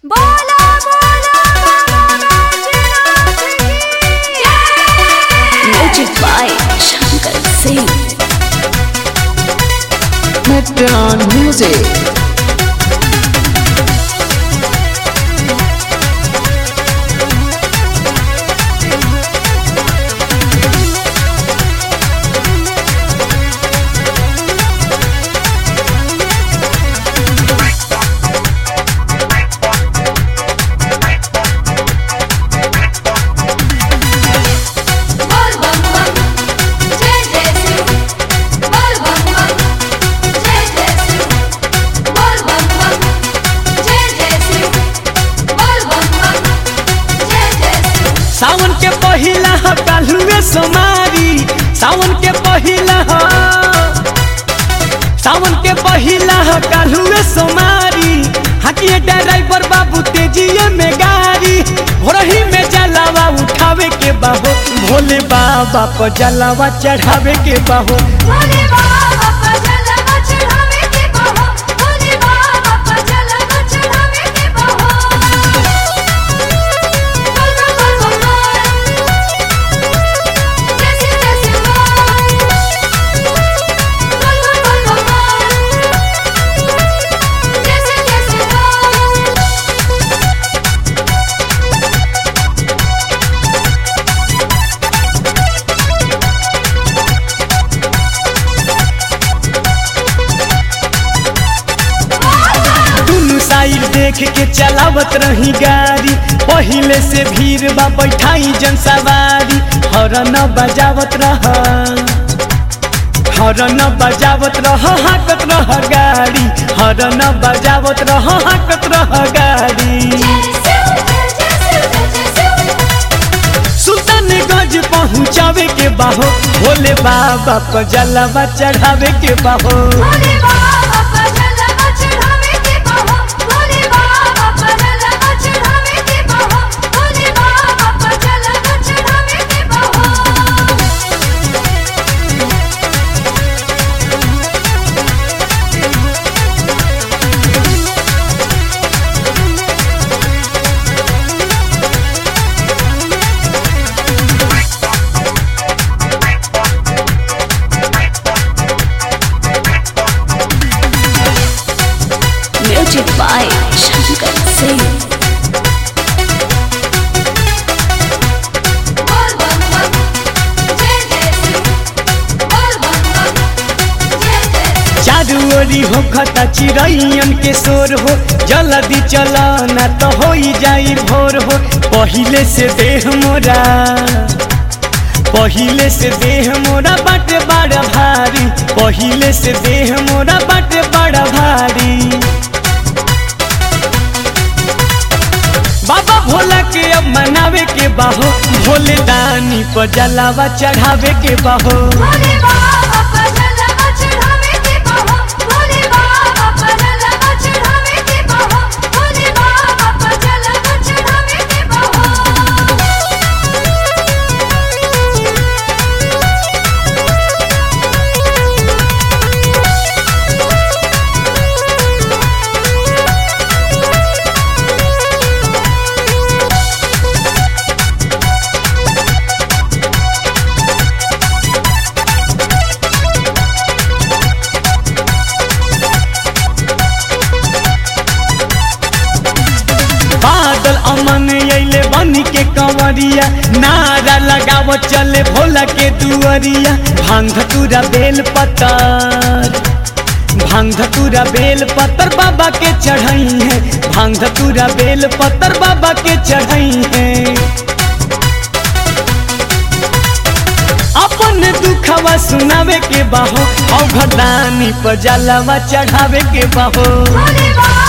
बोला बोला बाबा बैजनाथ की जय Music by Shankar Singh. Metron Music. बोल बम बम जय जय शिव बोल बम बम जय जय शिव बोल बम बम जय जय शिव बोल बम बम जय जय शिव सावन के पहिला ह काल्हुए सोमारी सावन के पहिला ह सावन के पहिला ह काल्हुए सोमारी हाकिए ड्राइवर बाबू तेजिए में गाड़ी भोरही में जलावा उठावे के बाहो भोले बाबा पर जलावा चढ़ावे के बाहो भोले बाबा पर जलवा चढ़ावे के बहो भोले बाबा पर जलवा चढ़ावे के बहो बोल बम बोल बम बोल जय शिव जय शिव बोल बोल बोल बोल बम बोल जय शिव जय शिव बोल दुनु साइड देख के चलावत रही गाड़ी पहिले से भीड़ बा बैठाई जन सवारी हरन बजावत रह हरन बजावत रह हाकत रह गाड़ी हरन बजावत रह हाकत रह गाड़ी जय शिव जय जय शिव जय जय शिव सुल्तानगंज पहुँचावे के बाहो भोले बाबा को जलवा चढ़ावे के बाहो भोले बाबा पर जलवा चढ़ावे के बहो भोले बाबा पर जलवा चढ़ावे के बहो भोले बाबा पर जलवा चढ़ावे के बहो Music by Shankar Singh. बोल बम बम जय जय शिव बोल बम बम जय जय शिव चारू ओरी हो खता चिड़ैयन के शोर हो जल्दी चला ना तो हो जाई भोर हो पहिले से देह मोरा पहिले से देह मोरा बाटे बड़ा भारी पहिले से देह मोरा बाटे बड़ा भारी बाबा भोला के अब मनावे के बाहो भोले दानी पर जलावा चढ़ावे के बाहो भोले बाबा पर जलवा चढ़ावे के बहो भोले बाबा पर जलवा चढ़ावे के बहो भोले बाबा पर जलवा चढ़ावे के बहो बादल अमन अइले बन के कंवरिया नारा लगाव चले भोला के दुअरिया भांग धतूरा बेल पत्तर भांग धतूरा बेल पत्तर बाबा के चढ़ाई है भांग धतूरा बेल पत्तर बाबा के चढ़ाई है अपन दुखवा सुनावे के बाहो औघदानी पर जलवा चढ़ावे के बाहो भोले बाबा